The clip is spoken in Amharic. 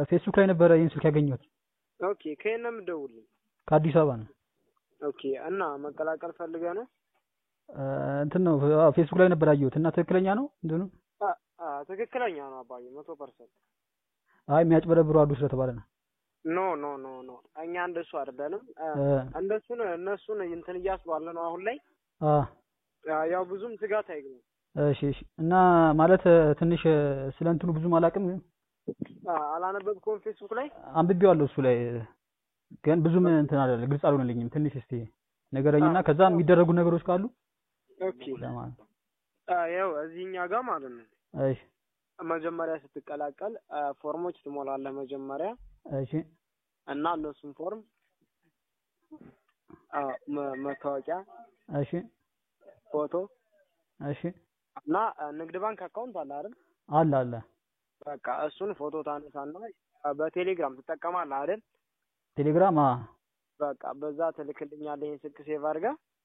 ፌስቡክ ላይ ነበረ ይህን ስልክ ያገኘሁት። ኦኬ ከየት ነው የምትደውልልኝ? ከአዲስ አበባ ነው። ኦኬ እና መቀላቀል ፈልገህ ነው? እ፣ እንትን ነው አዎ፣ ፌስቡክ ላይ ነበር ያየሁት እና ትክክለኛ ነው እንትኑ? አ አ ትክክለኛ ነው አባዬ መቶ ፐርሰንት። አይ የሚያጭበረብሩ አሉ ስለተባለ ነው። ኖ ኖ ኖ ኖ እኛ እንደሱ አይደለንም። አ፣ እ፣ እንደሱን እነሱን እንትን እያስባለ ነው አሁን ላይ አ፣ አ፣ ያው ብዙም ስጋት አይግቡ። እሺ እሺ። እና ማለት እ፣ ትንሽ እ፣ ስለ እንትኑ ብዙም አላውቅም ግን አ፣ አላነበብከውም ፌስቡክ ላይ? አንብቤዋለሁ እሱ ላይ እ፣ ግን ብዙም እንትን አይደለ ግልጽ አልሆነልኝም። ትንሽ እስቲ ንገረኝና አ፣ ከዛ የሚደረጉ ነገሮች ካሉ ኦኬ ለማለት ነው። አ፣ ያው እዚህኛ ጋር ማለት ነው እሺ መጀመሪያ ስትቀላቀል አ፣ ፎርሞች ትሞላለህ መጀመሪያ እሺ እና እነሱን ፎርም አ፣ መ- መታወቂያ፣ እሺ ፎቶ እሺ እና አ፣ ንግድ ባንክ አካውንት አለ አይደል? አለ አለ በቃ እሱን ፎቶ ታነሳና አ፣ በቴሌግራም ትጠቀማለህ አይደል? ቴሌግራም አ በቃ በዛ ትልክልኛለህ። ይሄን ስልክ ሴቭ አድርገህ